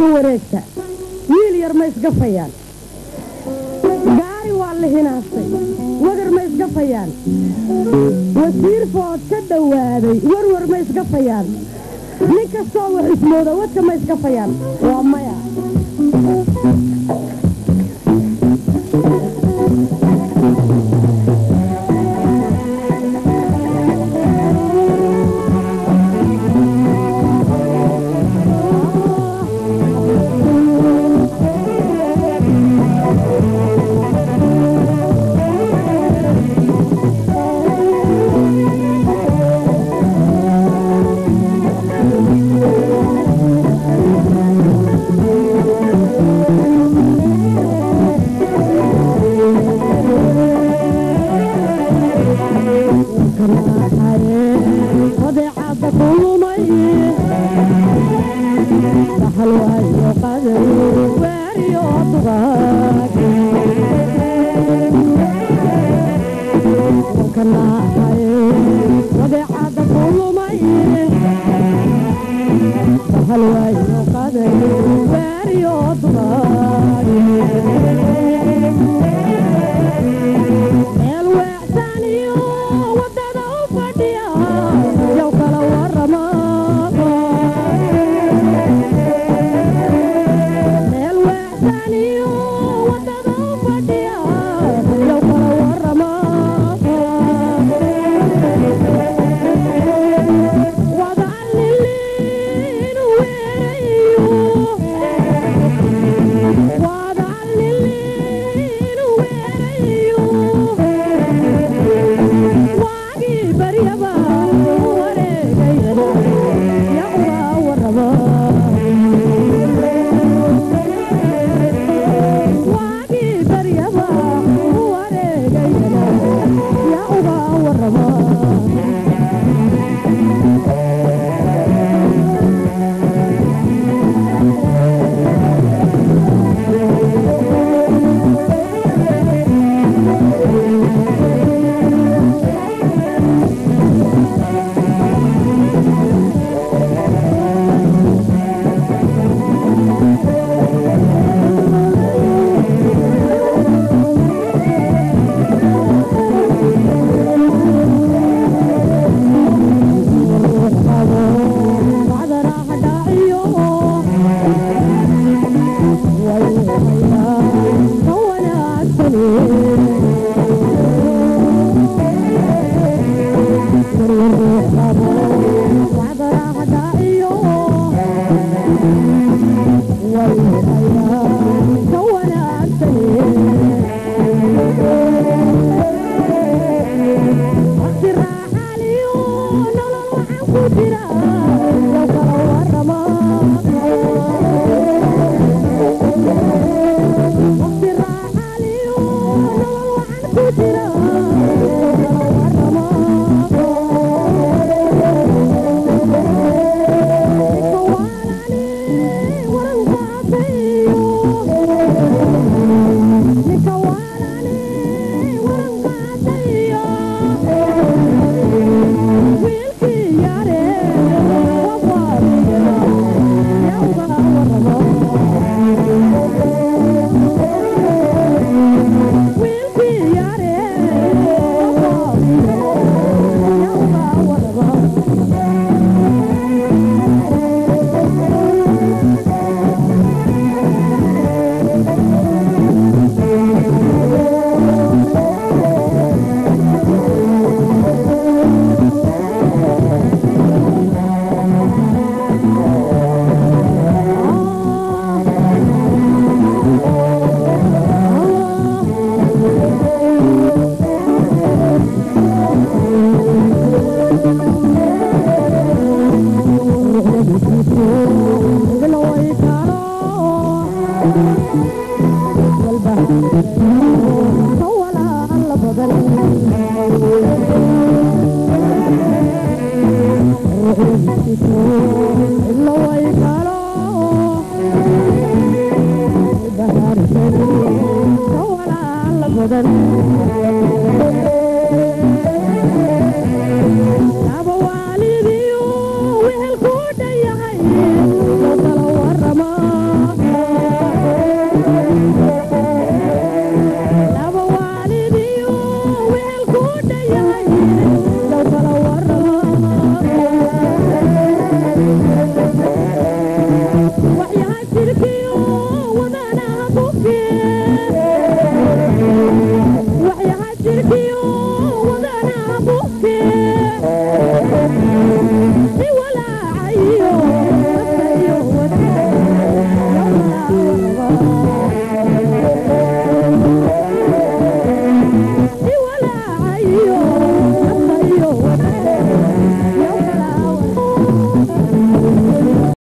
ka wareegta wiil yar ma isgafayaan gaari waa la hinaastay wagar ma isgafayaan wasiir food ka dhowaaday warwar ma isgafayaan nin kastoo wax ismooda wadka ma isgafayaan waa maya wadeecada kulumay dhaxal waayo qaday waariyo dugaag kanaahay wadeecada kulumay dhaxal waayo qaday waariyo dugaag meel weecsan iyo wadada u fadhiya yow kala warama meel weecsan iyo wadada u fadhiya yow kala warama wadacaliliinu weerayo wadacaliliinu weerayo waagii baryaba wareegayana yaquga warama waagii baryaba wareegayana yaquga warama badan